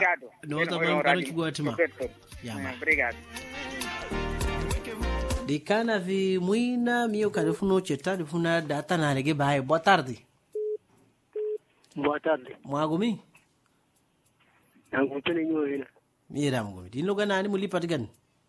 Obrigado. Nota Eno, bem, eno, quero rádio. que goste, ma. Perfeito. Ya, ma. Eh, Obrigado. dikana vi mwina mio kalifuna ucheta lifuna data nalege bae boa tarde Boa tarde. mwagumi Angutene nyo ina. mira mgumi dinloga nani mulipatigani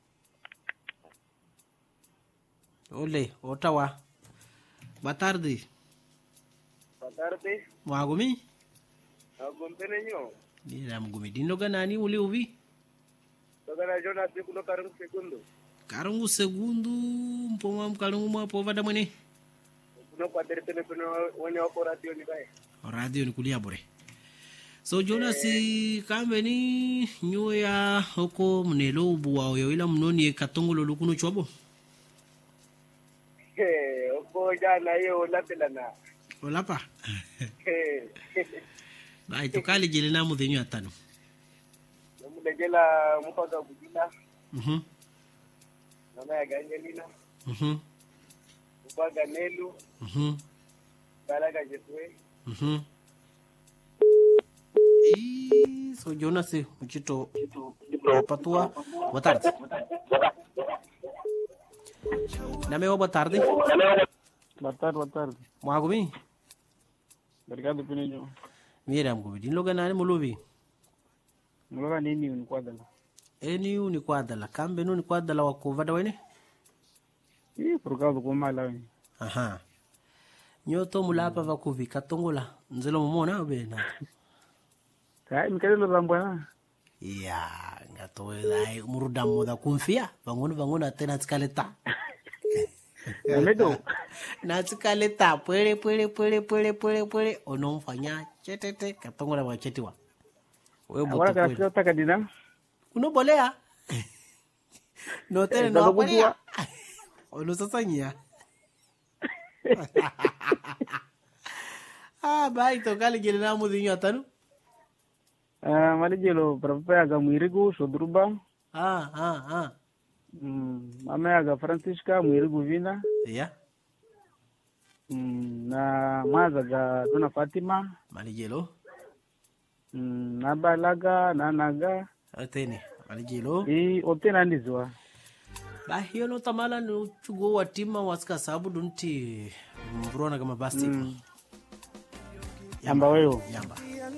ole otawa boa tarde Boa tarde. mwagumi Agompene nyo. mira mgumi dinloga nani muli uvi Toka na Jonas kuno karung segundo. karungu segundo mpomwa mkalungu mwapo vada mwene Kuno kwa telepene kuno wenye wako radio ni bae. radio ni kulia bure so jonas kambe ni nyoya oko mnelo ubuwa oyo ila mnoni katongolo lukuno chwabo Eh, oko jana hiyo lapela na. olapa Eh. bai tukali jele na mudhenyo atano Mudejela mpaka kujina. mhm Mama ya Gangelina. mhm Mpaka Nelu. mhm Balaga Jesue. mhm Ih, so jonas mchito patua boa tarde nameo boa tarde Boa tarde, boa tarde. mwagumi Obrigado pelo nyo. mira mgumi dinloga nani muluvi Mloga nini unikwadala? eniu ni kwadala kambe nu ni kwadala wakuvada wene Ih, por causa do mala. aha nyoto mulapa vakuvi katongola nzelo mumona obena Kai mikadelo rambwana. ya ngatoelai muruda muda kumfia vang'ono vang'ono atena tsikaleta Medo. natsikaleta pwele pwele pwele pwele pwele pwele onomfanya chetete katongola wachetiwa Agora que ela tá cadina. unobolea notele Eh, sasa noabolea onosasanyia ah bai tokali gele na mudhinyo atanu Ah, malijelo para aga mwirigu shodruba. ah ah ah Mm, mama aga Francisca mwirigu vina. ya Mm, na maza ga Dona Fatima. malijelo Mm, na balaga na naga. atene malijelo I otena ndizwa. ba hiyo no tamala ni uchugo wa tima wasika sabu dunti mvrona kama basti Mm. Yamba weyo. yamba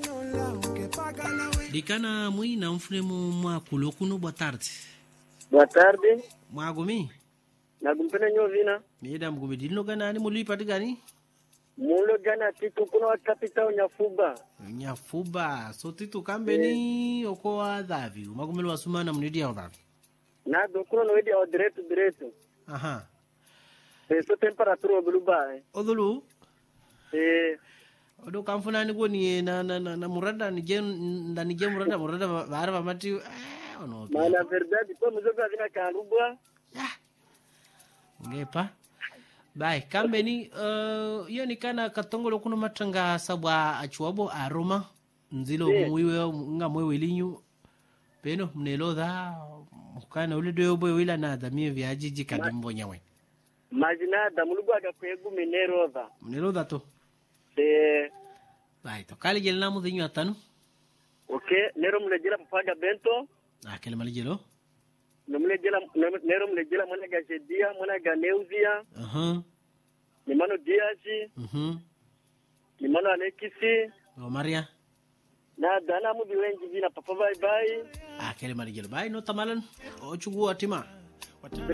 dikana mwina mfulemu mwakulo kuno bwa tarde Boa tarde. mwagumi Nagumpene nyo vina. mieda mgumi dilinoga nani mulipatigani Mulo jana titu kuno wa kapita unyafuba. nyafuba so titu kambeni oko wa dhavi umagumelo wasumana mnidia dhavi Na do kuno no wedi au direto direto. aha Eh, so temperatura obluba. Eh. odhulu Eh, odo kamfunani goni na na na, na murada nije ndani je murada murada vara vamati eh ono mas na verdade, como eu vina kanrubwa. ngepa bai kambeni uh, iyo ni kana katongolo kuno matanga sabwa achuabo aroma nzilo Yeah. mwiwe nga mwewe linyu peno mnelodha mukana ule doyo boy wila na dhamie vyajiji kadimbo nyawe Mas nada, mulugwa akakwegu minerova. mnelodha to Eh, bai to kali jele namu dhinyu atanu okay, nero mulejela papaga bento. akele malijelo Nomulejela nero mulejela mwana ga Jedia, mwana ga Neuzia, aha ni mano Diazi, mhm ni mano Alexisi. o maria Na dana mu biwengi vina papa bye bye. akele malijelo bai no tamalan o chugu atima